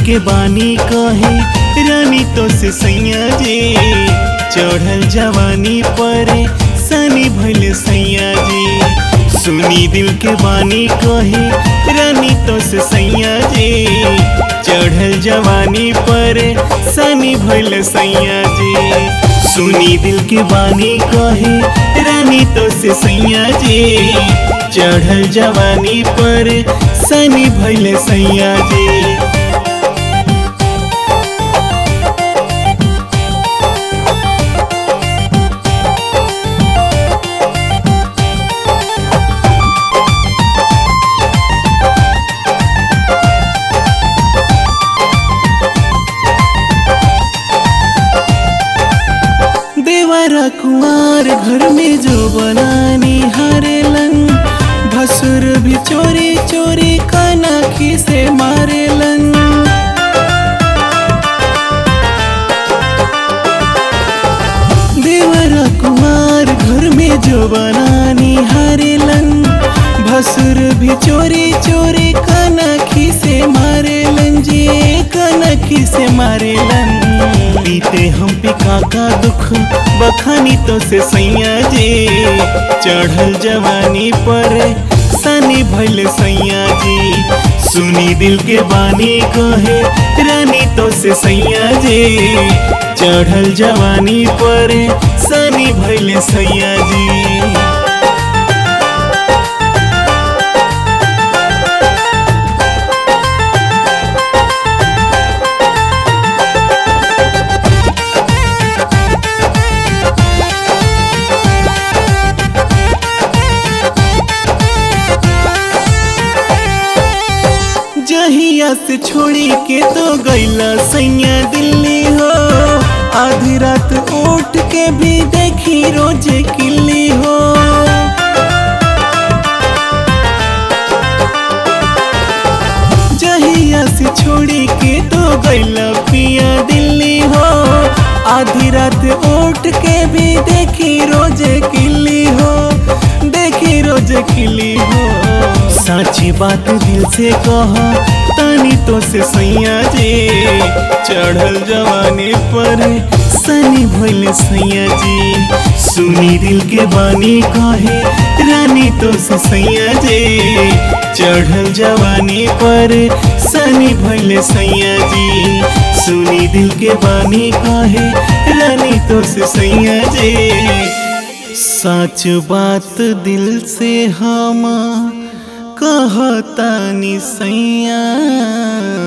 के बानी कहे रानी तो से सैया जी चढ़ल जवानी पर सनी भइल सैया जी सुनी दिल के बानी कहे रानी तो से सैया जी चढ़ल जवानी पर सनी भइल सैया जी सुनी दिल के बानी कहे रानी तो से सैया जी चढ़ल जवानी पर सनी भइल सैया जी देवरा कुमार घर में जो बनानी हारेलन भसुर भी चोरी चोरी कनखी से मारेलन देवरा कुमार घर में जो बनानी हारेलन भसुर भी चोरी चोरी कनखी से मारेलन जी कनखी से मारेलन बीते हम पे काका दुख बखानी तो से सैया जी चढ़ल जवानी पर सनी भइल सैया जी सुनी दिल के बानी कहे रानी तो से सैया जी चढ़ल जवानी पर सनी भइल सैया जी जहिया से छोड़ी के तो गैला सैया दिल्ली हो आधी रात उठ के भी देखी रोज किल्ली हो जहिया से छोड़ी के तो गैला पिया दिल्ली हो आधी रात उठ के भी देखी रोज किल्ली हो देखी रोज किल्ली हो साची बात दिल से कह तानी तो से सैया जी चढ़ल जवानी पर सनी भइल सैया जी सुनी दिल के बानी कहे रानी तो से सैया जी चढ़ल जवानी पर सनी भइल सैया जी सुनी दिल के बानी कहे रानी तो से सैया जी सच बात दिल से हम कहतानी सैया